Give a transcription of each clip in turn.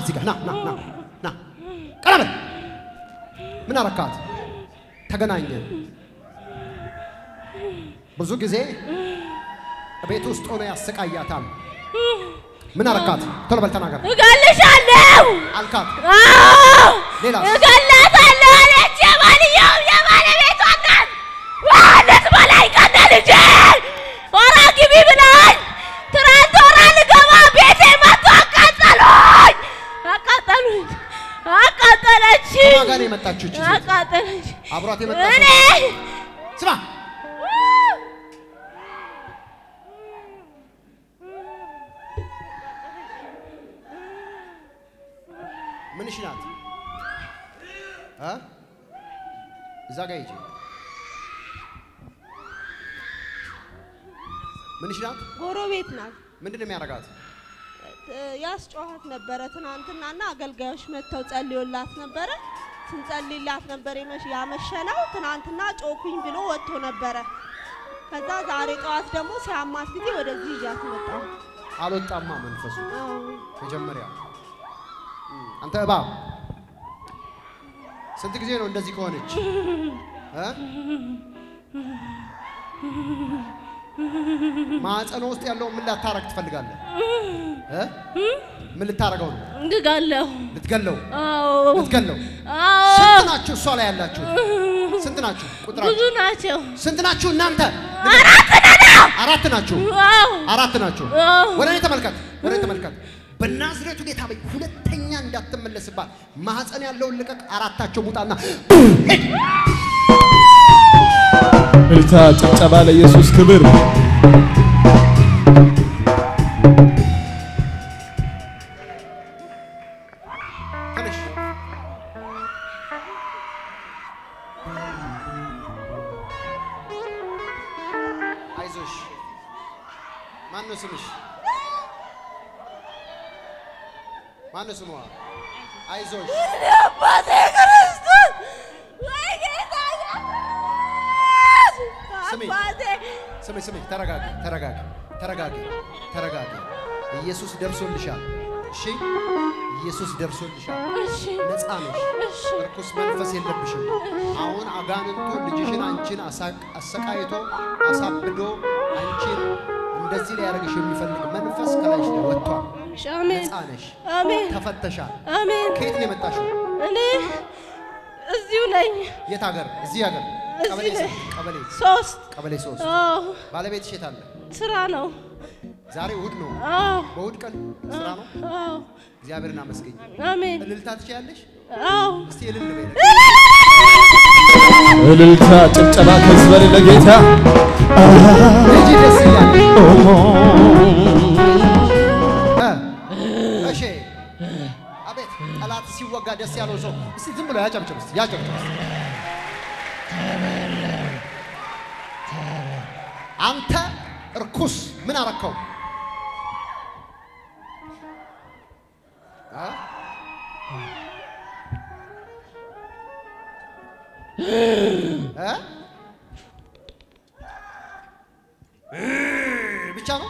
እዚህ ጋር ና ና ና ና ቀና በል። ምን አረካት? ተገናኘን። ብዙ ጊዜ ቤት ውስጥ ሆነ ያሰቃያታል። ምን አረካት? ቶሎ በል ተናገር እገልሻለሁ። አልካት። አዎ ሌላስ? እገላታለሁ አለች። የባልየው የባለቤቷ እናት ማለት በላይ ቀነ ልጄ ሆራ ግቢ ብላኝ ትናንት ሆራ ልገባ ቤቴ መጥቶ አቃጠሉኝ፣ አቃጠሉኝ፣ አቃጠለች፣ ከማን ጋር ነው የመጣችው? እቺ ሴት? አቃጠለች። አብሯት እኔ የመጣችው ስማ፣ ምንሽ ናት? እ? እዛ ጋር ሂጂ። ምንሽ ናት? ጎረቤት ናት። ምንድን ነው የሚያደርጋት? ያስጮኋት ነበረ ትናንትናና አገልጋዮች መጥተው ጸልዮላት ነበረ። ስንጸልይላት ነበር የመሽ- ያመሸነው። ትናንትና ጮኩኝ ብሎ ወጥቶ ነበረ። ከዛ ዛሬ ጠዋት ደግሞ ሲያማት ጊዜ ወደዚህ ይዣት መጣሁ። አልወጣማ መንፈሱ አዎ። መጀመሪያ አንተ እባብ ስንት ጊዜ ነው እንደዚህ ከሆነች እ? ማዕፀኗ ውስጥ ያለው ምን ላታረግ ትፈልጋለህ እ? ምን ልታረገው ነው እንግጋለሁ። ልትገለው አዎ ልትገለው አዎ ስንት ናችሁ እሷ ላይ ያላችሁት ስንት ናችሁ ብዙ ቁጥራችሁ ናቸው። ስንት ናችሁ እናንተ አራት ነን። አራት ናችሁ አዎ አራት ናችሁ አዎ ወደ እኔ ተመልከት፣ ወደ እኔ ተመልከት። በናዝሬቱ ጌታ በይ ሁለተኛ እንዳትመለስባት ማህፀን ያለውን ልቀቅ። አራታቸው ሙጣና ሂድ። እልልታ፣ ጭብጨባ ለኢየሱስ ክብር። ተነሽ። አይዞሽ። ማን ነው ስምሽ? ማን ነው ስሟ? አይዞሽ። አባቴ ክርስቶስ ወይ ጌታ ስሚ። አባቴ ስሚ ስሚ፣ ተረጋጊ፣ ተረጋጊ፣ ተረጋጊ፣ ተረጋጊ። ኢየሱስ ደርሶልሻል። እሺ፣ ኢየሱስ ደርሶልሻል። እሺ ነፃ ነሽ። እሺ እርኩስ መንፈስ የለብሽም። አሁን አጋንንቱ ልጅሽን አንቺን አሳ- አሰቃይቶ አሳብዶ አንቺን እንደዚህ ሊያደርግሽ የሚፈልግ መንፈስ ከላይሽ ላይ ወጥቷል። አሜን ነፃ ነሽ፣ አሜን ተፈተሻል። አሜን ከየት ነው የመጣሽው? እኔ እዚሁ ነኝ የት ሀገር? እዚህ ሀገር። እዚህ ቀበሌ ላይ። ስንት? ቀበሌ ሶስት ቀበሌ ሶስት አዎ ባለቤትሽ የት አለ? ስራ ነው ዛሬ እሑድ ነው። አዎ በእሑድ ቀን ስራ ነው። አዎ እግዚአብሔርን አመስገኝ። አሜን እልልታ ትችያለሽ? አዎ እስቲ እልል በይ። እልልታ፣ ጭብጨባ ከዚህ በላይ ለጌታ ልጅ ደስ እያለሽ እ እሺ አቤት ጠላት ሲወጋ ደስ ያለው ሰው እስቲ ዝም ብሎ ያጨብጭብ እስቲ ያጨብጭብ እስቲ። አንተ እርኩስ ምን አረከው እ? እ? እ ብቻ ነው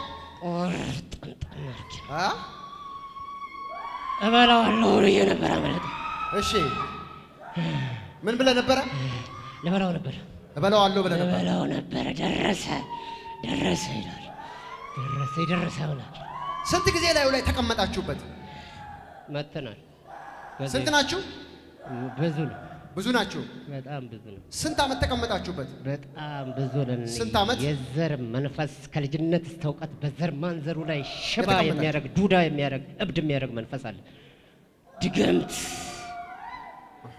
እ? እበላዋለሁ ብዬ ነበር አመለጠ። እሺ ምን ብለህ ነበረ? ልበላው ነበር እበላዋለሁ ብለህ ነበር። ልበላው ነበረ። ደረሰ ደረሰ ይላል። ደረሰ የደረሰ ይሆናል። ስንት ጊዜ ላዩ ላይ ተቀመጣችሁበት? መጥተናል። በዚህ- ስንት ናችሁ? ብዙ ነው። ብዙ ናችሁ። በጣም ብዙ ነው። ስንት ዓመት ተቀመጣችሁበት? በጣም ብዙ ነን። ስንት ዓመት? የዘር መንፈስ ከልጅነት እስከ እውቀት በዘር ማንዘሩ ላይ ሽባ የተቀመጣችሁ? የሚያደርግ ዱዳ የሚያደርግ እብድ የሚያደርግ መንፈስ አለ። ድግምት አሃ።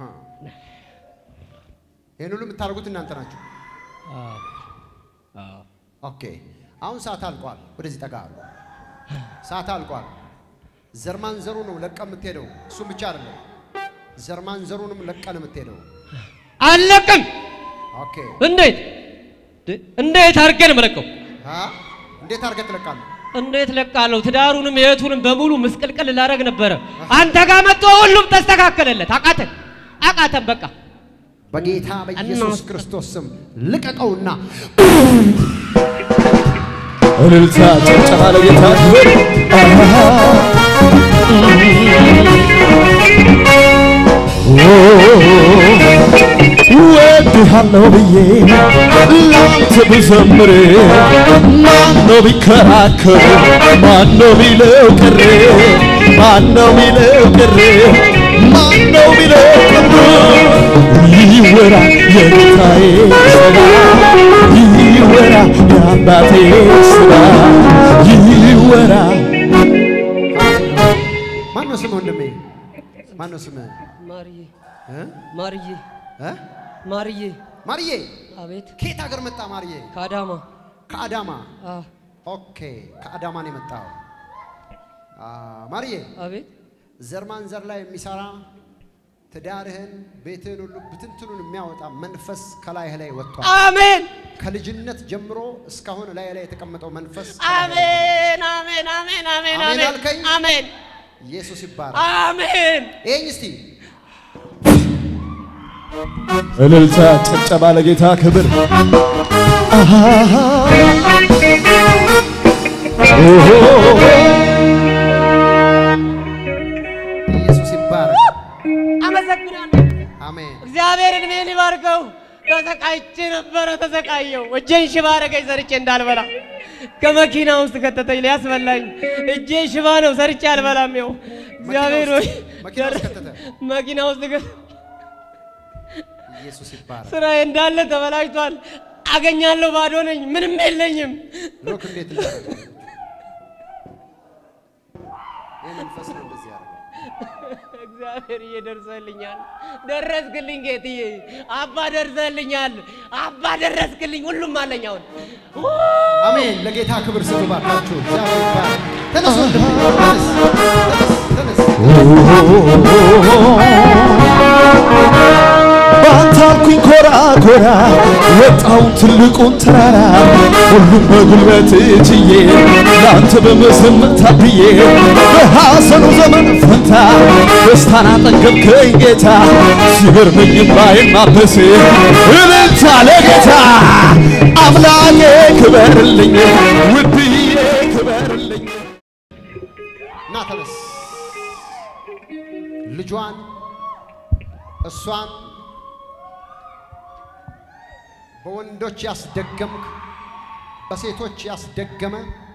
ይህን ሁሉ የምታደርጉት እናንተ ናችሁ። አዎ፣ አዎ። ኦኬ። አሁን ሰዓት አልቋል። ወደዚህ ጠጋ አሉ። ሰዓት አልቋል። ዘርማን ዘሩ ነው ለቀ የምትሄደው። እሱም ብቻ አይደለም፣ ዘርማን ዘሩንም ለቀ ነው የምትሄደው። አለቅም። ኦኬ። እንዴት እንዴት አድርጌ ነው የምለቀው? አ? እንዴት አድርገህ ትለቃለህ? እንዴት ለቃለሁ? ትዳሩንም የቱንም በሙሉ ምስቅልቅል ላደርግ ነበረ። አንተ ጋር መጥቶ ሁሉም ተስተካከለለት። አቃተን አቃተን በቃ በጌታ በኢየሱስ ክርስቶስ ስም ልቀቀውና እልልታ፣ ጭብጨባ ለጌታ ክብር። አሃ ወድሃለሁ ብዬ ላንተ ብዘምር ማነው ቢከራከር ማነው ቢለው ቅር ማነው ቢለው ቅር ማነው ቢለው ቅር ይወራ የጌታዬ ስራ ይወራ የአባቴ ስራ ይወራ ማን ነው ስም ወንድሜ? ማን ነው ስም? ማርዬ እ? ማርዬ እ? ማርዬ ማርዬ አቤት ከየት ሀገር መጣ? ማርዬ ከአዳማ ከአዳማ። አ ኦኬ ከአዳማ ነው የመጣው። አ፣ ማርዬ አቤት ዘር ማንዘር ላይ የሚሰራ ትዳርህን፣ ቤትህን ሁሉ ብትንትኑን የሚያወጣ መንፈስ ከላይህ ላይ ወጥቷል። አሜን ከልጅነት ጀምሮ እስካሁን ላይ ላይ የተቀመጠው መንፈስ አሜን አሜን አሜን አሜን አሜን አሜን አልከኝ? አሜን ኢየሱስ ይባላል። አሜን ይሄኝ እስቲ እልልታ ጭብጨባ ለጌታ ክብር አሃ ኦሆ ኢየሱስ ይባላል። አመሰግናለሁ አሜን እግዚአብሔር እድሜን ይባርከው ተሰቃይቼ ነበረ ተሰቃየው እጄን ሽባ አረገኝ ሰርቼ እንዳልበላ ከመኪና ውስጥ ከተተኝ ሊያስበላኝ እጄ ሽባ ነው ሰርቼ አልበላም ይኸው እግዚአብሔር ሆይ መኪና ውስጥ ከተተ? መኪና ውስጥ ከ- ኢየሱስ ይባላል። ስራዬ እንዳለ ተበላሽቷል አገኛለሁ ባዶ ነኝ ምንም የለኝም ሎክ እንዴት እንዳደረገ ይህ መንፈስ ነው እንደዚህ ያደረገው። እግዚአብሔር እየደርሰልኛል ደረስክልኝ ጌትዬ አባ ደርሰልኛል አባ ደረስክልኝ ሁሉም አለኝ አሁን አሜን። ለጌታ ክብር ስጡ ባካችሁ። እግዚአብሔር ይባረክ። ተነስ ወንድሜ፣ ተነስ፣ ተነስ፣ ተነስ። ባንተ አልኩኝ ኮራ ኮራ ወጣውን ትልቁን ተራራ ሁሉም በጉልበት ችዬ ለአንተ በመዘመር ታብዬ በሐዘኑ ዘመን ፈንታ ደስታን አጠገብከኝ ጌታ ሲገርመኝ ባይን ማበስ እልልታ ለጌታ አምላኬ ክበርልኝ ውድዬ ክበርልኝ ና ተነስ። ልጇን እሷን በወንዶች ያስደገምክ በሴቶች ያስደገመ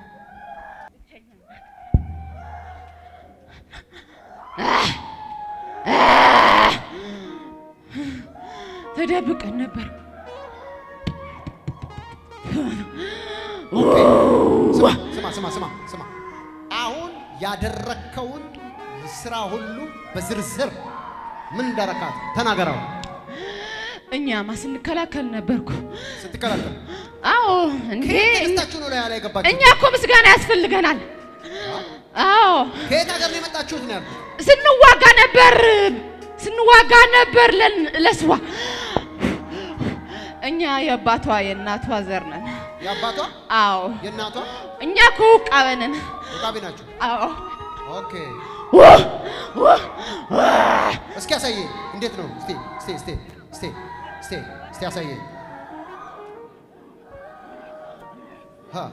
ተደብቀን ነበር። ስማ ስማ ስማ ስማ ስማ አሁን ያደረከውን ስራ ሁሉ በዝርዝር ምን እንዳረካት ተናገራው። እኛማ ስንከላከል ነበርኩ። ስትከላከል አዎ እንዴ ከየት ተነስታችሁ ነው ላይ ላይ ገባችሁ? እኛ እኮ ምስጋና ያስፈልገናል። አዎ ከየት ሀገር ነው የመጣችሁት ነው ያልኩት። ስንዋጋ ነበር ስንዋጋ ነበር ለን- ለስዋ እኛ የአባቷ የእናቷ ዘር ነን። የአባቷ አዎ የእናቷ እኛ እኮ ውቃበንን ውቃቢ ናችሁ። አዎ ኦኬ እስኪ ያሳየኝ። እንዴት ነው? እስቲ እስቲ እስቲ እስቲ እስቲ እስቲ ያሳየኝ። ሀ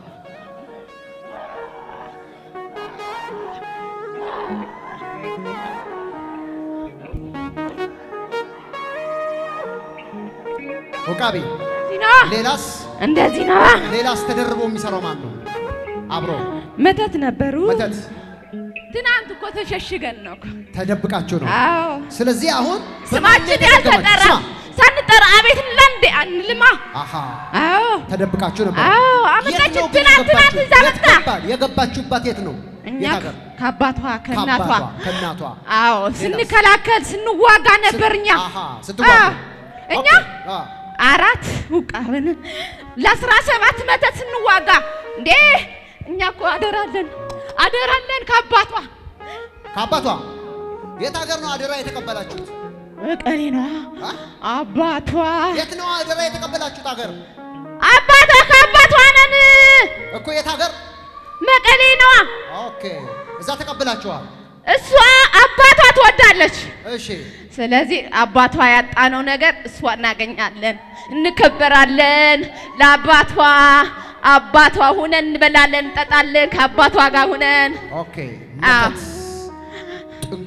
ውቃቢ ዚና ሌላስ እንደዚህ ነዋ። ሌላስ ተደርቦ የሚሰራው ማን ነው? አብሮ መተት ነበሩ። መተት ትናንት እኮ ተሸሽገን ነው እኮ። ተደብቃችሁ ነው። አዎ ስለዚህ አሁን ስማችን ያልተጠራ ሳንጠራ አቤት እንላንዴ አንልማ። አሃ አዎ ተደብቃችሁ ነበር። አዎ የት አመጣችን ነው ግን ትናንት ትናንት የገባችሁ? እዛ የት መጣ። ገባ- የገባችሁባት የት ነው? እኛ የት ሀገር? ከአባቷ ከእናቷ ከአባቷ ከእናቷ አዎ ስንከላከል ስንዋጋ ነበር እኛ አሃ ስትዋጉ አዎ፣ እኛ ኦኬ፣ አ፣ አራት ውቃብን ለአስራ ሰባት መተት ስንዋጋ እንዴ እኛ እኮ አደራለን አደራለን ከአባቷ ከአባቷ የት ሀገር ነው አደራ የተቀበላችሁት? መቀሌ ነዋ አ? አባቷ የት ነው አደራ የተቀበላችሁት ሀገር? አባቷ ከአባቷ ነን እኮ የት ሀገር? መቀሌ ነዋ ኦኬ፣ እዛ ተቀብላችኋል። እሷ አባቷ ትወዳለች እሺ፣ ስለዚህ አባቷ ያጣነው ነገር እሷ እናገኛለን፣ እንከበራለን። ለአባቷ አባቷ ሁነን እንበላለን፣ እንጠጣለን ከአባቷ ጋር ሁነን። ኦኬ። አዎ። መተት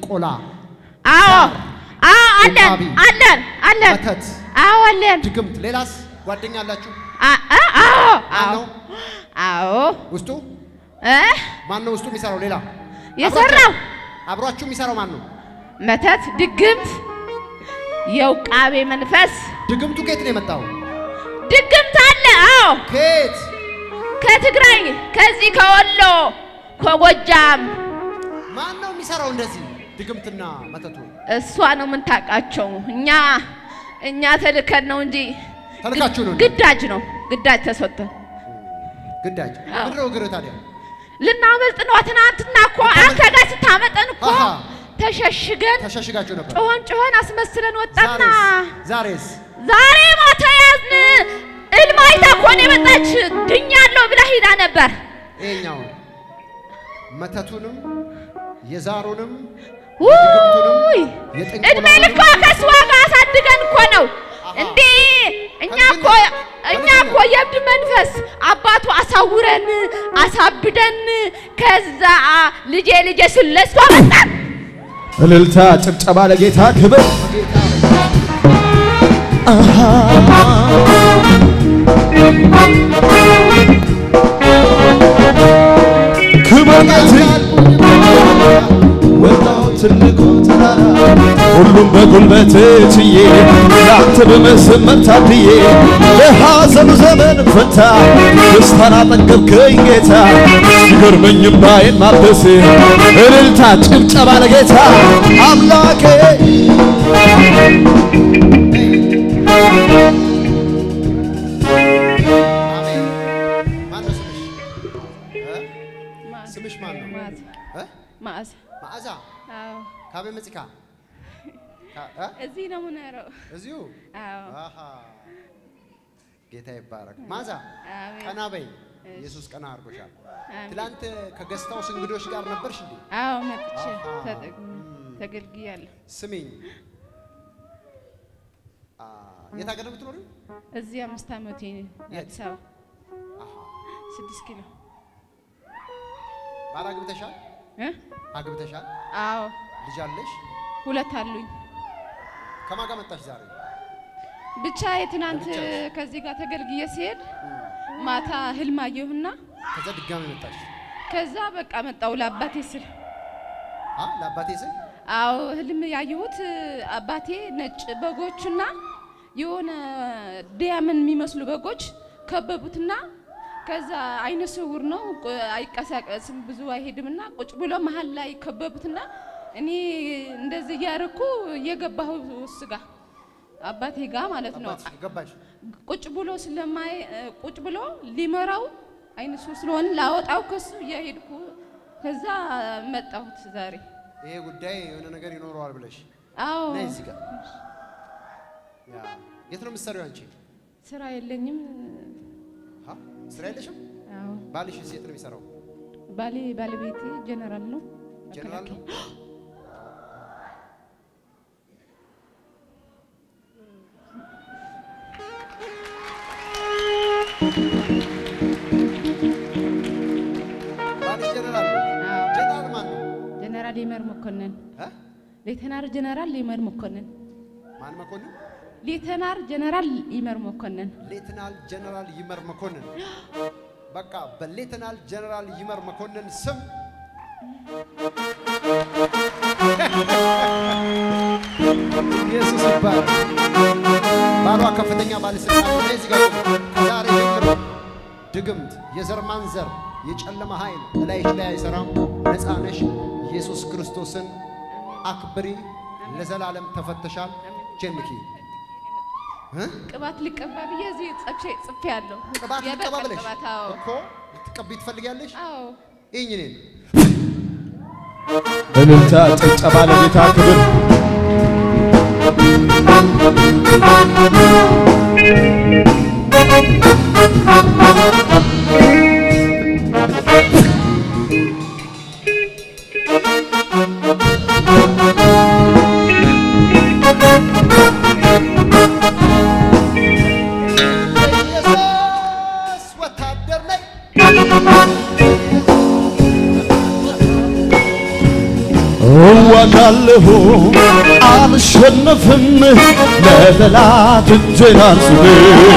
ጥንቆላ፣ አዎ አዎ አለን ኡቃቢ፣ አለን አለን መተት፣ አዎ አለን ድግምት። ሌላስ ጓደኛ አላችሁ? አ- አ- አዎ ማን አዎ ነው አዎ ውስጡ? እ ማን ነው ውስጡ የሚሰራው? ሌላ የሰራው አብሯችሁ የሚሰራው ማን ነው? መተት ድግምት የውቃቤ መንፈስ ድግምቱ ከየት ነው የመጣው? ድግምት አለ አዎ ከየት? ከትግራይ ከዚህ ከወሎ ከጎጃም ማን ነው የሚሰራው እንደዚህ ድግምትና መተቱ? እሷ ነው የምንታውቃቸው እኛ እኛ ተልከን ነው እንጂ ተልካችሁ ነው እንዴ? ግዳጅ ነው ግዳጅ ተሰጥቶን ግዳጅ አዎ። ምንድን ነው እግርህ ታዲያ? ልናመልጥ ነው ትናንትና እኮ አንተ ጋር ስታመጠን እኮ አሃ። ተሸሽገን ተሸሽጋችሁ ነበር። ጮኸን ጮኸን አስመስለን ወጣና ዛሬስ ዛሬስ ዛሬ ማታ ያዝን እልም አይታ እኮ ነው የመጣች ድኛለሁ ብላ ሂዳ ነበር ይሄኛው መተቱንም የዛሩንም ውይ የጥንቆላውንም እድሜ ልኳ ከስዋ ጋር አሳድገን እኮ ነው እንዴ እኛ እኮ እኛ እኮ የእብድ መንፈስ አባቱ አሳውረን አሳብደን ከዛ ልጄ ልጄ ስለሷ መጣን እልልታ ጭብጨባ ለጌታ ክብር አሃ። ክብር ጌታ ወጣው ትልቁ ተራራ ሁሉም በጉልበት ችዬ ለአንተ በመዘመር ታድዬ ለሐዘኑ ዘመን ፈታ ደስታን አጠገብከኝ ጌታ ሲገርመኝ እምባዬን ማበስ እልልታ ጭብጨባ ለጌታ አምላኬ አሜን። ማን ነው ስምሽ? እ? ስምሽ ማን ነው? እ? ማዕዛ መዓዛ አዎ ካቤ መጽካ ካ- እ? እዚህ ነው የምኖረው እዚሁ አዎ አሃ ጌታ ይባረክ። መዓዛ አሜን ቀና በይ። ኢየሱስ ቀና አድርጎሻል። አሜን። ትላንት ከገስታውስ እንግዶች ጋር ነበርሽ እንዴ? አዎ መጥቼ አሃ። ተጠቅሜ ተገልግያለሁ ስሚኝ፣ አ፣ የት ሀገር ነው የምትኖሪው? እዚህ አምስት ዓመቴ አዲስ አበባ አሃ ስድስት ኪሎ ባል አግብተሻል? እ? አግብተሻል? አዎ ልጅ አለሽ? ሁለት አሉኝ ከማን ጋር መጣሽ ዛሬ? ብቻ የትናንት ብቻሽ? ከዚህ ጋር ተገልግዬ ሲሄድ ማታ ህልም አየሁና ከዛ ድጋሚ መጣሽ? ከዛ በቃ መጣው ለአባቴ ስል አ ለአባቴ ስል አዎ ህልም ያየሁት አባቴ ነጭ በጎችና የሆነ ዲያምን የሚመስሉ በጎች ከበቡትና ከዛ አይነ ስውር ነው ቁ- አይቀሳቀስም ብዙ አይሄድምና ቁጭ ብሎ መሀል ላይ ከበቡትና እኔ እንደዚህ እያደረኩ እየገባሁ እሱ ጋር አባቴ ጋር ማለት ነው አባትሽ ገባሽ? ቁጭ ብሎ ስለማይ ቁጭ ብሎ ሊመራው አይነ ስውር ስለሆነ ላወጣው ከሱ እያሄድኩ ከዛ መጣሁት ዛሬ ይሄ ጉዳይ የሆነ ነገር ይኖረዋል ብለሽ አዎ ነይ እዚህ ጋር። ያ የት ነው የምትሰሪው አንቺ? ስራ የለኝም። አ ስራ የለሽም? አዎ ባልሽ እዚህ የት ነው የሚሰራው? ባሌ ባለቤቴ ጀነራል ነው። ጀነራል ነው? ባልሽ ጀነራል ነው? አዎ ጀነራል ማን ነው? ጀነራል ይመር መኮንን፣ እ? ሌተናር ጀነራል ይመር መኮንን፣ ማን መኮንን? ሌተናር ጀነራል ይመር መኮንን። ሌትናል ጀነራል ይመር መኮንን። በቃ በሌትናል ጀነራል ይመር መኮንን ስም ኢየሱስ ይባላል። ባሏ ከፍተኛ ባለስልጣን ነው። እዚህ ጋር ቁሙ። ከዛሬ ጀምሮ ድግምት፣ የዘር ማንዘር፣ የጨለማ ኃይል እላይሽ ላይ አይሰራም። ነፃ ነሽ። ኢየሱስ ክርስቶስን አክብሪ። ለዘላለም ተፈተሻል። ጀንኪ እ? ቅባት ሊቀባ ብዬ እዚህ ጽፌ ጽፌ ያለሁ ቅባት ልቀባ ብለሽ ቅባት አዎ እኮ ልትቀቢ ትፈልጊያለሽ? አዎ ይህኝ እኔን እልልታ ጭብጨባ ለጌታ ክብር ኢየሱስ ወታደር ነኝ። እዋጋ እዋጋለሁ አልሸነፍም ለጠላት እጄን አልስብም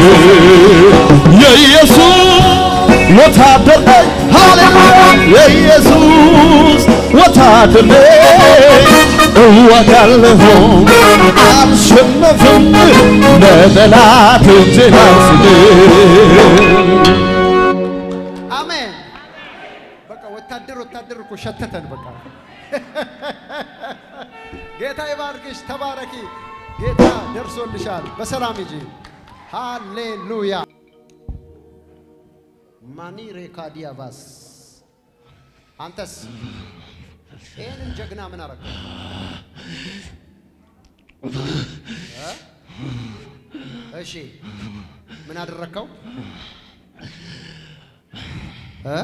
የኢየሱስ ወታደር ነኝ ሃሌሉያ የኢየሱስ ወታደር ነኝ እዋጋለሁ አልሸነፍም ለጠላት እጄን አልስብም አሜን። በቃ ወታደር ወታደር እኮ ሸተተን። በቃ ጌታ ይባርክሽ፣ ተባረኪ። ጌታ ደርሶልሻል። በሰላም ሂጂ። ሃሌሉያ ማኒ ሬካዲያቫስ አንተስ ይህንን ጀግና ምን አረገው? እ? እሺ ምን አደረግከው? እ?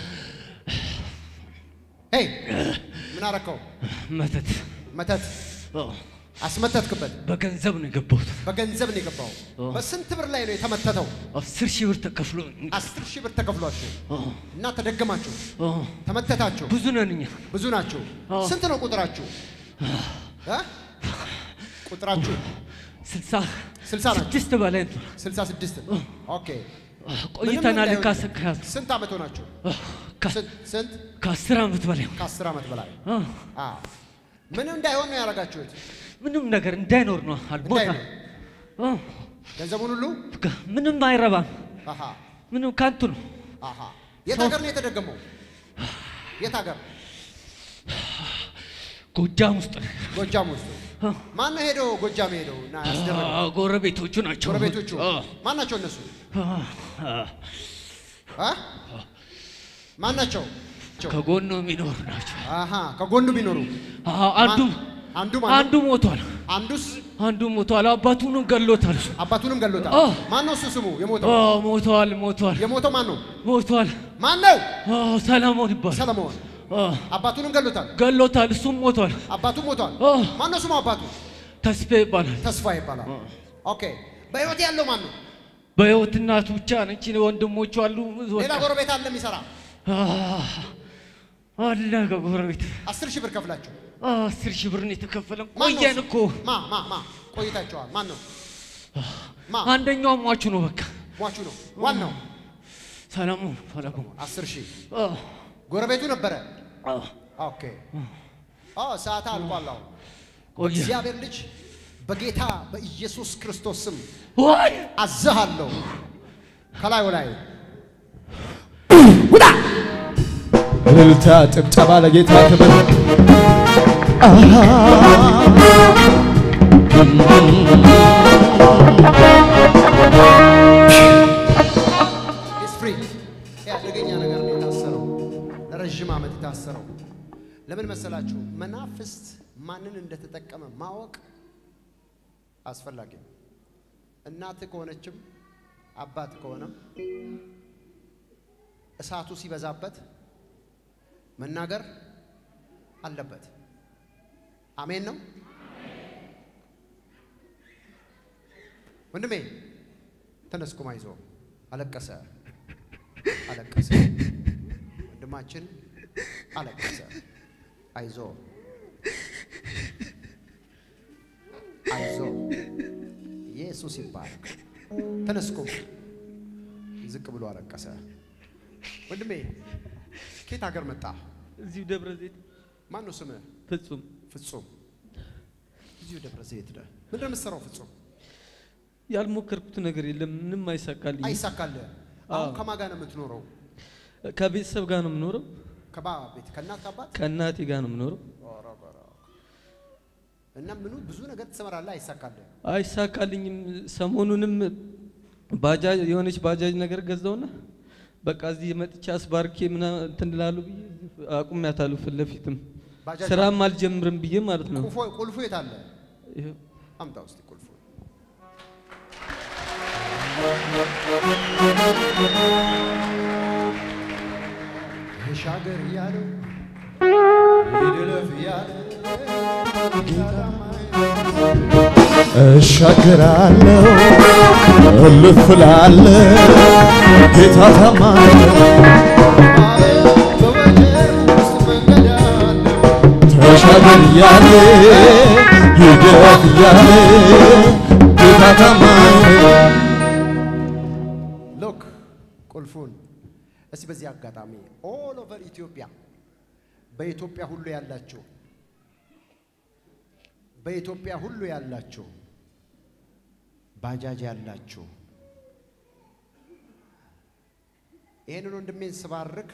ሄይ ምን አረከው? መተት መተት አዎ፣ አስመተትክበት። በገንዘብ ነው የገባሁት። በገንዘብ ነው የገባው። በስንት ብር ላይ ነው የተመተተው? አስር ሺህ ብር ተከፍሎ አስር ሺህ ብር ተከፍሏችሁ አዎ፣ እና ተደገማችሁ፣ አዎ፣ ተመተታችሁ። ብዙ ነን እኛ። ብዙ ናችሁ። አዎ። ስንት ነው ቁጥራችሁ? እ? ቁጥራችሁ ስልሳ ስልሳ ናችሁ። ስድስት በላይ ነው። ስልሳ ስድስት ኦኬ። ቆይተናል። ምንም ካስ እንዳይሆን- ካስ ስንት ዓመት ሆናችሁ? ከ- ስንት ስንት? ከአስር ዓመት በላይ ነው። ከአስር ዓመት በላይ አዎ፣ አዎ። ምን እንዳይሆን ነው ያደረጋችሁት? ምንም ነገር እንዳይኖር ነው አልቦታ እንዳይኖር አዎ፣ ገንዘቡን ሁሉ በቃ ምንም አይረባም። አሃ ምንም ካንቱ ነው። አሃ የት ሀገር ነው የተደገመው? የት ሀገር? ጎጃም ውስጥ ነው። ጎጃም ውስጥ። አዎ፣ ማን ነው ሄደው ጎጃም ሄደው እና ያስደረገው? አዎ፣ ጎረቤቶቹ ናቸው። ጎረቤቶቹ አዎ፣ ማን ናቸው እነሱ? አዎ፣ አዎ። አ? ማን ናቸው? ከጎኑ የሚኖሩ ናቸው። አሃ ከጎኑ ቢኖሩ አዎ፣ አንዱ ማን- አንዱ ማን ነው? አንዱ ሞቷል። አንዱስ አንዱ ሞቷል። አባቱንም ገሎታል። እሱ አባቱንም ገሎታል። አዎ። ማን ነው እሱ ስሙ የሞተው? አዎ፣ ሞቷል። ሞቷል። የሞተው ማን ነው? ሞቷል። ማን ነው? አዎ፣ ሰለሞን ይባላል። ሰለሞን። አዎ፣ አባቱንም ገሎታል። ገሎታል። እሱም ሞቷል። አባቱ ሞቷል። አዎ፣ ማን ነው ስሙ አባቱ? ተስፋ ይባላል። ተስፋ ይባላል። ኦኬ በህይወት ያለው ማን ነው? በህይወት እናቱ ብቻ ነች። ወንድሞቹ አሉ። ሌላ ጎረቤት አለ የሚሰራ አህ፣ አለ ከጎረቤት አስር ሺህ ብር ከፍላችሁ አህ፣ አስር ሺህ ብር ነው የተከፈለን። ማን ነው ቆየን እሱ? እኮ ማ ማ ማ ቆይታችኋል። ማን ነው? ማ አንደኛው ሟቹ ነው። በቃ ሟቹ ነው ዋናው። ሰለሞን ሰለሞን አስር ሺህ አህ፣ ጎረቤቱ ነበረ። አህ፣ ኦኬ አዎ ሰዓት አልቋል። አሁን ቆየ እግዚአብሔር ልጅ በጌታ በኢየሱስ ክርስቶስ ስም ወይ አዝሃለሁ ከላይ ወላይ እልልታ ጭብጨባ ለጌታ ክብር ኢስ ፍሪ ይህ አደገኛ ነገር ነው የታሰረው ለረዥም ዓመት የታሰረው ለምን መሰላችሁ መናፍስት ማንን እንደተጠቀመ ማወቅ አስፈላጊ ነው እናት ከሆነችም አባት ከሆነም እሳቱ ሲበዛበት መናገር አለበት አሜን ነው ወንድሜ ተነስ ቁም አይዞህ አለቀሰ አለቀሰ ወንድማችን አለቀሰ አይዞ አይዞ ኢየሱስ ይባረክ ተነስ ቁም ዝቅ ብሎ አለቀሰ ወንድሜ ከየት ሀገር መጣ እዚሁ ደብረ ዘይት ማን ነው ስምህ ፍጹም ፍጹም እዚሁ ደብረ ዘይት ነህ ምንድን ነው የምትሰራው ፍጹም ያልሞከርኩት ነገር የለም። ምንም አይሳካልኝ። አይሳካልህ አሁን ከማን ጋር ነው የምትኖረው ከቤተሰብ ጋር ነው የምኖረው። ከባ ቤት ከእናት ከአባት ከእናቴ ጋር ነው የምኖረው። እና ምኑ ብዙ ነገር ትሰራለህ አይሳካልህ አይሳካልኝም። ሰሞኑንም ባጃጅ የሆነች ባጃጅ ነገር ገዛውና በቃ እዚህ መጥቻ አስባርኬ ምናምን እንትን እላለሁ ብዬ እዚህ አቁሜያታለሁ። ፊት ለፊትም ባጃጅ ስራም አልጀምርም ብዬ ማለት ነው። ቁልፎ- ቁልፉ የት አለ ይኸው አምጣ ውስጥ ቁልፉ ተሻገር እያለው ይድለፍ እያለ እሻገራለሁ እልፍ እላለሁ ጌታ ታማኝ ነው። በወጀብ ውስጥ መንገድ አለው ተሻገር እያለ ይደፍ እያለ ጌታ ታማኝ ነው። ሎክ ቁልፉን እስቲ በዚህ አጋጣሚ ኦል ኦቨር ኢትዮጵያ በኢትዮጵያ ሁሉ ያላችሁ በኢትዮጵያ ሁሉ ያላችሁ ባጃጅ ያላችሁ ይህንን ወንድሜን ስባርክ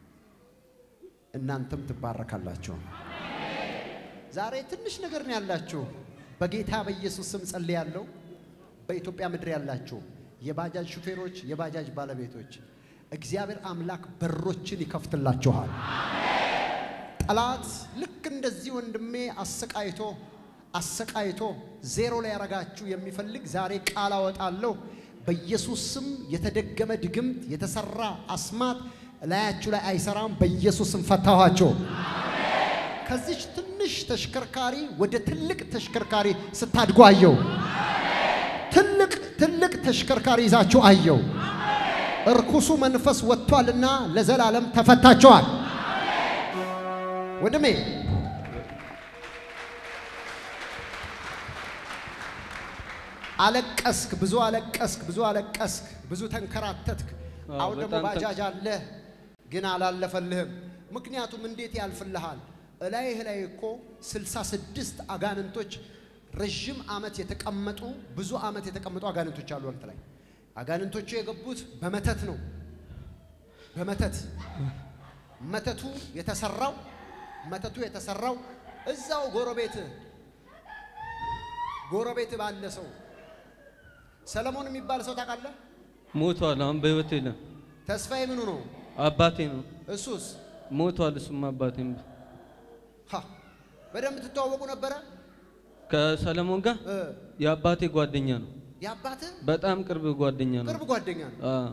እናንተም ትባረካላችሁ። ዛሬ ትንሽ ነገር ነው ያላችሁ። በጌታ በኢየሱስ ስም ጸልያለሁ። በኢትዮጵያ ምድር ያላችሁ የባጃጅ ሹፌሮች፣ የባጃጅ ባለቤቶች እግዚአብሔር አምላክ በሮችን ይከፍትላችኋል። ጠላት ልክ እንደዚህ ወንድሜ አሰቃይቶ አሰቃይቶ ዜሮ ላይ ያረጋችሁ የሚፈልግ ዛሬ ቃል አወጣለሁ። በኢየሱስ ስም የተደገመ ድግምት፣ የተሰራ አስማት ላያችሁ ላይ አይሰራም። በኢየሱስ ስም ፈታኋቸው። ከዚች ትንሽ ተሽከርካሪ ወደ ትልቅ ተሽከርካሪ ስታድጉ አየው። ትልቅ ትልቅ ተሽከርካሪ ይዛችሁ አየው። እርኩሱ መንፈስ ወጥቷልና ለዘላለም ተፈታቸዋል። ወንድሜ አለቀስክ፣ ብዙ አለቀስክ፣ ብዙ አለቀስክ፣ ብዙ ተንከራተትክ። አዎ፣ አሁን ደግሞ በጣም ባጃጅ አለ ግን አላለፈልህም። ምክንያቱም እንዴት ያልፍልሃል? እላይህ ላይ እኮ ስልሳ ስድስት አጋንንቶች ረዥም ዓመት የተቀመጡ ብዙ ዓመት የተቀመጡ አጋንንቶች አሉ አንተ ላይ። አጋንንቶቹ የገቡት በመተት ነው። በመተት መተቱ የተሰራው መተቱ የተሰራው እዛው ጎረቤት ጎረቤት ባለ ሰው ሰለሞን የሚባል ሰው ታውቃለህ? ሞቷል። አሁን በህይወት የለም። ተስፋዬ ምኑ ነው? አባቴ ነው እሱስ ሞቷል። እሱም አባቴም ሀ በደንብ ትተዋወቁ ነበረ? ከሰለሞን ጋር እ የአባቴ ጓደኛ ነው። የአባትህ በጣም ቅርብ ጓደኛ ነው። ቅርብ ጓደኛ ነው። አ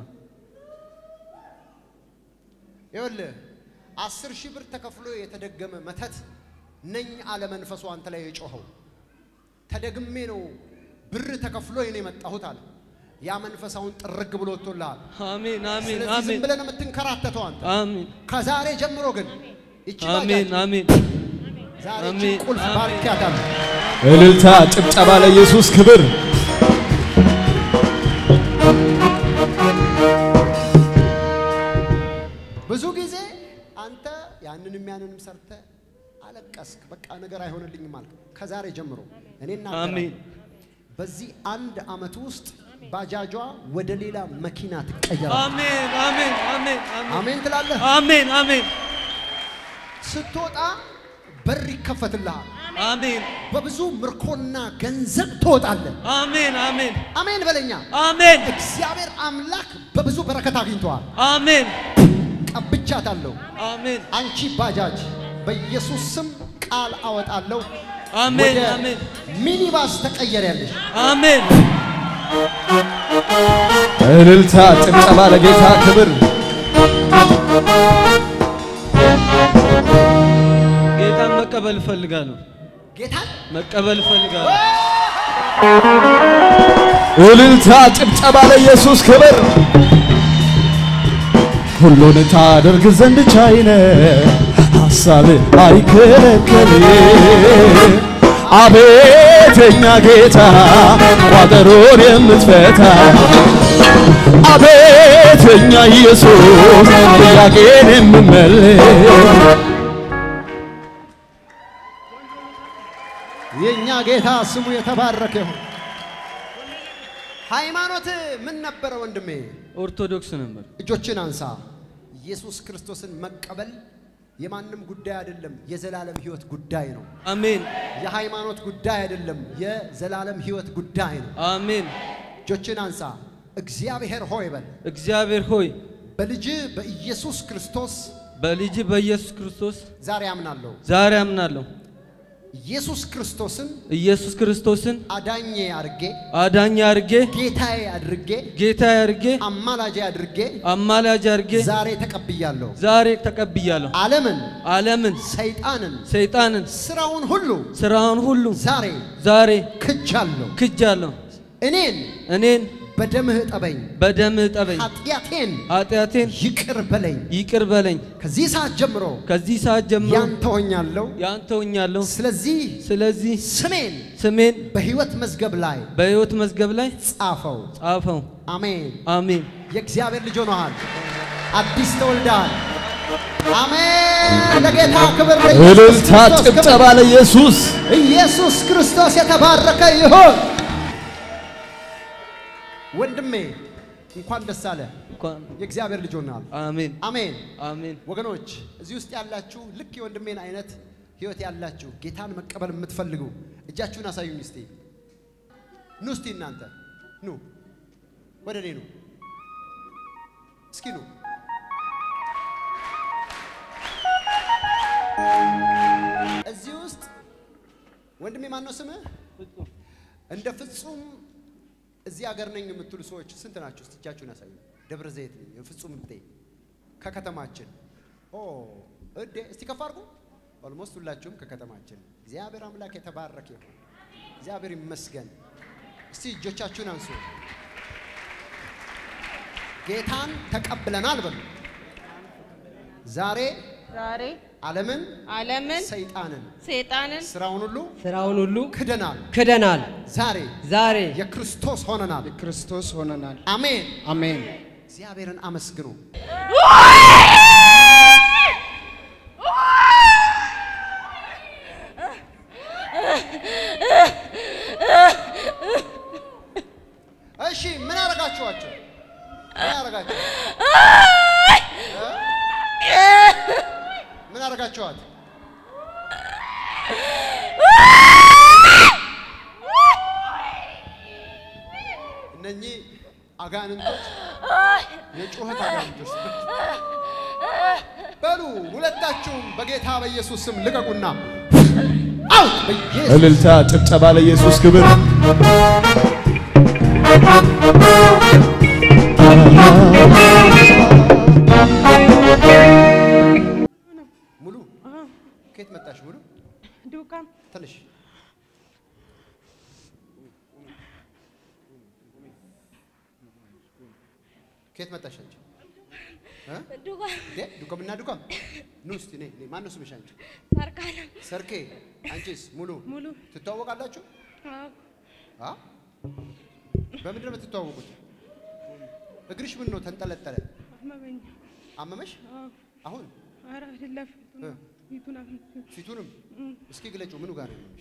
ይኸውልህ አስር ሺህ ብር ተከፍሎ የተደገመ መተት ነኝ አለ መንፈሱ አንተ ላይ የጮኸው። ተደግሜ ነው ብር ተከፍሎ ነው የመጣሁት አለ። ያ መንፈስ አሁን ጥርግ ብሎ ወጥቶልሃል። አሜን አሜን ስለዚህ ዝም አሜን ብለን የምትንከራተተው አንተ አሜን ከዛሬ ጀምሮ ግን ይቺ አሜን ባጃጅ አሜን ዛሬ አሜን፣ ይቺ ቁልፍ አሜን። ባርኪያታለሁ። እልልታ፣ ጭብጨባ ለኢየሱስ ክብር። ብዙ ጊዜ አንተ ያንንም ያንንም ሰርተ አለቀስክ። በቃ ነገር አይሆንልኝም አልክ። ከዛሬ ጀምሮ እኔ አሜን በዚህ አንድ አመት ውስጥ ባጃጇ ወደ ሌላ መኪና ትቀየራለች። አሜን አሜን አሜን አሜን አሜን ትላለህ። አሜን አሜን ስትወጣ በር ይከፈትልሃል። አሜን በብዙ ምርኮና ገንዘብ ትወጣለህ። አሜን አሜን አሜን በለኛ። አሜን እግዚአብሔር አምላክ በብዙ በረከት አግኝተዋል። አሜን ቀብቻታለሁ። አሜን አንቺ ባጃጅ በኢየሱስ ስም ቃል አወጣለሁ። አሜን ወደ አሜን ሚኒባስ ተቀየሪያለሽ። አሜን እልልታ፣ ጭብጨባ ለጌታ ክብር። ጌታን መቀበል እፈልጋለሁ። ጌታን መቀበል እፈልጋለሁ። እልልታ፣ ጭብጨባ ለኢየሱስ ክብር። ሁሉን ታደርግ ዘንድ ቻይነ ሐሳብ አይከለከል። አቤት የኛ ጌታ ቋጠሮን የምትፈታ አቤት የኛ ኢየሱስ ጥያቄን የምመልስ የእኛ ጌታ ስሙ የተባረከ ይሁን። ሃይማኖት ምን ነበረ ወንድሜ? ኦርቶዶክስ ነበር። እጆችን አንሳ። ኢየሱስ ክርስቶስን መቀበል የማንም ጉዳይ አይደለም፣ የዘላለም ህይወት ጉዳይ ነው። አሜን የሃይማኖት ጉዳይ አይደለም፣ የዘላለም ህይወት ጉዳይ ነው። አሜን። እጆችን አንሳ። እግዚአብሔር ሆይ በል እግዚአብሔር ሆይ በልጅ በኢየሱስ ክርስቶስ በልጅ በኢየሱስ ክርስቶስ ዛሬ አምናለሁ። ዛሬ አምናለሁ። ኢየሱስ ክርስቶስን ኢየሱስ ክርስቶስን አዳኜ አድርጌ አዳኝ አድርጌ ጌታዬ አድርጌ ጌታ አድርጌ አማላጄ አድርጌ አማላጅ አድርጌ ዛሬ ተቀብያለሁ። ዛሬ ተቀብያለሁ። ዓለምን፣ ዓለምን፣ ሰይጣንን፣ ሰይጣንን፣ ስራውን ሁሉ ስራውን ሁሉ ዛሬ ዛሬ ክጃለሁ። ክጃለሁ። እኔን እኔን በደምህ እጠበኝ፣ በደምህ እጠበኝ፣ ኃጢአቴን ኃጢአቴን ይቅር በለኝ። ይቅር በለኝ። ከዚህ ሰዓት ጀምሮ ከዚህ ሰዓት ጀምሮ ያንተ ሆኛለሁ። ያንተ ሆኛለሁ። ስለዚህ ስለዚህ ስሜን ስሜን በሕይወት መዝገብ ላይ በሕይወት መዝገብ ላይ ጻፈው። ጻፈው። አሜን። አሜን። የእግዚአብሔር ልጅ ሆነሃል። አዲስ ተወልደሃል። አሜን። ለጌታ ክብር ለኢየሱስ እልልታ ክርስቶስ ክብር። ጭብጨባ ለኢየሱስ ኢየሱስ ክርስቶስ የተባረከ ይሁን። ወንድሜ እንኳን ደስ አለ። እንኳን የእግዚአብሔር ልጅ ሆነሃል። አሜን አሜን። አሜን። ወገኖች እዚህ ውስጥ ያላችሁ ልክ የወንድሜን አይነት ህይወት ያላችሁ ጌታን መቀበል የምትፈልጉ እጃችሁን አሳዩኝ እስቲ። ኑ እስቲ እናንተ ኑ፣ ወደ እኔ ኑ እስኪ ኑ። እዚህ ውስጥ ወንድሜ ማን ነው ስምህ? እንደ ፍጹም እዚህ ሀገር ነኝ የምትሉ ሰዎች ስንት ናችሁ? እስቲ እጃችሁን ያሳዩ። ደብረ ዘይት ነኝ የፍጹም እብጤ ከከተማችን ኦ እዴ እስቲ ከፍ አድርጉ። ኦልሞስት ሁላችሁም ከከተማችን። እግዚአብሔር አምላክ የተባረከ ይሁን። እግዚአብሔር ይመስገን። እስቲ እጆቻችሁን አንሱ። ጌታን ተቀብለናል በሉ። ዛሬ ዛሬ ዓለምን፣ ዓለምን ሰይጣንን፣ ሰይጣንን ስራውን ሁሉ ስራውን ሁሉ ክደናል። ክደናል። ዛሬ ዛሬ የክርስቶስ ሆነናል። ክርስቶስ ሆነናል። አሜን። አሜን። እግዚአብሔርን አመስግኑ። እሺ ምን አረጋችኋቸው? ምን አረጋችሁ? ምን አረጋችኋት? እነኚህ አጋንንቶች የጩኸት አጋንንቶች በሉ ሁለታችሁም በጌታ በኢየሱስ ስም ልቀቁና አውት በኢየሱስ እልልታ ጭብጨባ ለኢየሱስ ክብር ሙሉ ከየት መጣሽ? ሙሉ ዱካም ትንሽ ከየት መጣሽ አንቺ? እ? ዱካም እንዴ ዱከምና ዱከም ኑ እስቲ ነይ ነይ። ማነው ስምሽ አንቺ? ሰርካለም ሰርኬ። አንቺስ? ሙሉ ሙሉ ትተዋወቃላችሁ? አዎ አ በምንድን ነው የምትተዋወቁት? እግርሽ ምን ነው ተንጠለጠለ? አመመኝ። አመመሽ? አዎ አሁን ኧረ አይደለም እ? ፊቱን አመመኝ። ፊቱንም እስኪ ግለጪው። ምኑ ጋር ነው ያመመሽ?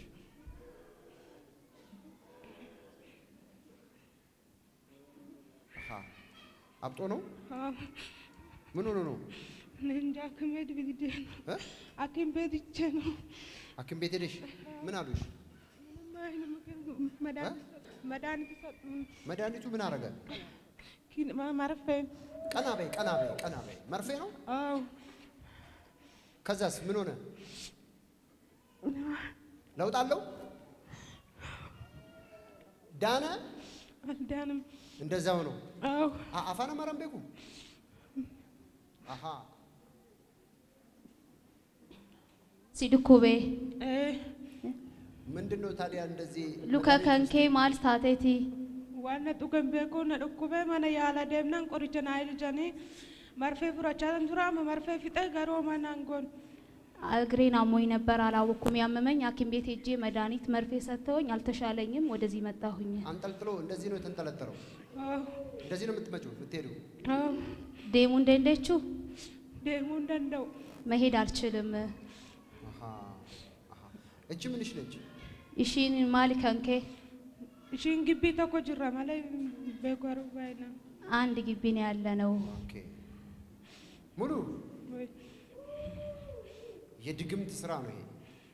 አሃ አብጦ ነው? አዎ ምን ሆኖ ነው? እኔ እንጃ ሐኪም ቤት ብሄድ እ? ሐኪም ቤት ሂጄ ነው ሐኪም ቤት ሄደሽ ምን አሉሽ? ምንም አይነት ምግብ መድኃኒት መድኃኒት ሰጡኝ። መድኃኒቱ ምን አረገ? ኪን- ማ- መርፌ ቀና በይ ቀና በይ ቀና በይ። መርፌ ነው? አዎ ከዛስ ምን ሆነ? ለውጥ አለው? ዳነ? አልዳንም። እንደዛው ነው። አዎ አ- አፋነ መረም ቤኩ አሃ ሲድኩቤ እ ምንድን ነው ታዲያ እንደዚህ ሉከ ከንኬ ማል ታቴቲ ዋና ጡገን ቤኮ ነ ዱኩቤ መነ ያላ ደምናን ቆሪቸን አይል ጀኔ መርፌ ፍራቻን ቱራመ መርፌ ፊጠ ገሮ መናንጎን እግሬን አሞኝ ነበር፣ አላወኩም። ያመመኝ ሐኪም ቤት ሄጄ መድኃኒት መርፌ ሰጥተውኝ አልተሻለኝም። ወደዚህ መጣሁኝ። አንጠልጥሎ እንደዚህ ነው የተንጠለጠለው። አዎ እንደዚህ ነው የምትመጪው የምትሄዱ። አዎ ዴሙ እንደንደችው ደሞ እንደንደው መሄድ አልችልም። አሃ አሃ እቺ ምንሽ ነች? ኢሺን ማል ከንኬ ኢሺን ግቢ ተኮ ጅራ መለ ቤኮሩ ባይና አንድ ግቢ ነው ያለ ነው። ኦኬ ሙሉ ወይ የድግምት ስራ ነው ይሄ።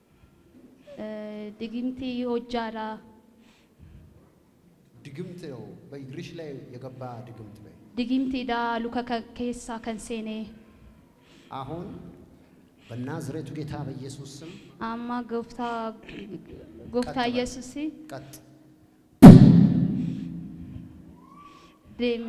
ድግምቲ ሆጃላ ድግምት ነው በእግርሽ ላይ የገባ ድግምት በይ። ድግምቲ ዳ ሉከ ኬሳ ከንሴኔ አሁን በናዝሬቱ ጌታ በኢየሱስ ስም አማ ጎፍታ ጎፍታ ኢየሱስ ቀጥ ዴሚ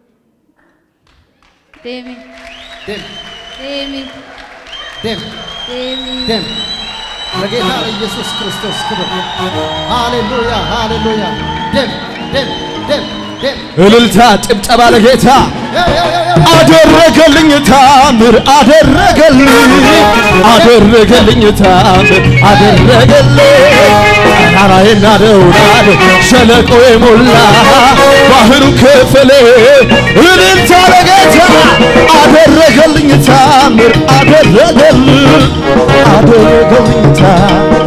ዴሚ ደም ዴሚ ደም ዴሚ ደም ለጌታ ለኢየሱስ ክርስቶስ ክብር። ሃሌሉያ ሃሌሉያ። ደም ደም ደም እልልታ ጭብጨባ ለጌታ አደረገልኝ ታምር አደረገልኝ አደረገልኝ ታምር አደረገልኝ ተራራዬን ናደውናል ሸለቆ የሞላ ባህሩ ክፍሌ እልልታ ለጌታ አደረገልኝ ታምር አደረገልኝ አደረገልኝ ታምር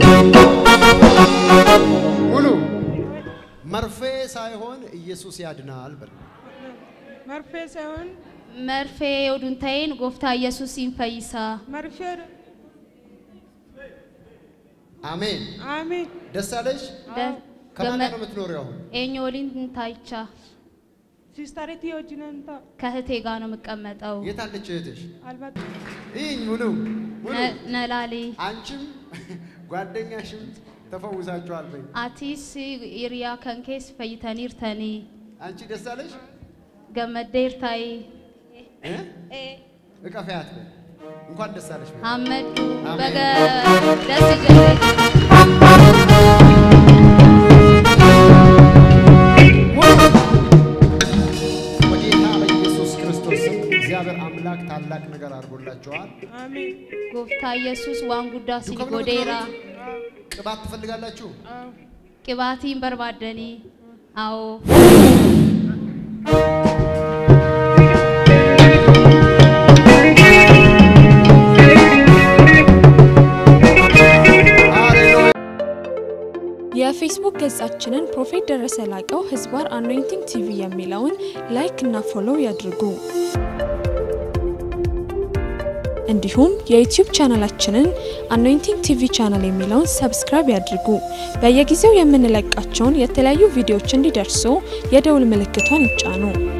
ሙሉ መርፌ ሳይሆን ኢየሱስ ያድናል በል። መርፌ ሳይሆን መርፌ ኦዱንታይን ጎፍታ ኢየሱስ ይንፈይሳ መርፌ አሜን። አሜን ደስ አለሽ? ከማን ጋር ነው የምትኖሪው አሁን? ኤኞሊን ታይቻ ሲስተሪቲ ወጅነንታ ከእህቴ ጋር ነው የምቀመጠው። የት አለች እህትሽ? አልባት ይህኝ ሙሉ ሙሉ ነ- ነላሌ አንቺም ጓደኛሽም ተፈውሳችኋል በይ። አቲስ ኢሪያ ከንኬስ ፈይተኒርተኒ አንቺ ደስ አለሽ? ገመዴርታይ እ? እቀፈያት በይ። እንኳን ደስ አለሽ በይ። አመዱ አሜን። በገ ደስ ጀለ በጌታ በኢየሱስ ክርስቶስ ስም እግዚአብሔር አምላክ ታላቅ ነገር አድርጎላችኋል። አሜን ጎፍታ ኢየሱስ ዋን ጉዳ ሲኒ ዱከም ነው ጎዴራ የምትኖሩት? ቅባት ትፈልጋላችሁ? ቅባቲን በርባደኒ አዎ ሃሌሉያ። የፌስቡክ ገጻችንን ፕሮፌት ደረሰ ላቀው ህዝባር አኖይንቲንግ ቲቪ የሚለውን ላይክ እና ፎሎው ያድርጉ። እንዲሁም የዩቲዩብ ቻናላችንን አኖይንቲንግ ቲቪ ቻናል የሚለውን ሰብስክራይብ ያድርጉ። በየጊዜው የምንለቃቸውን የተለያዩ ቪዲዮዎች እንዲደርሱ የደውል ምልክቷን ይጫኑ።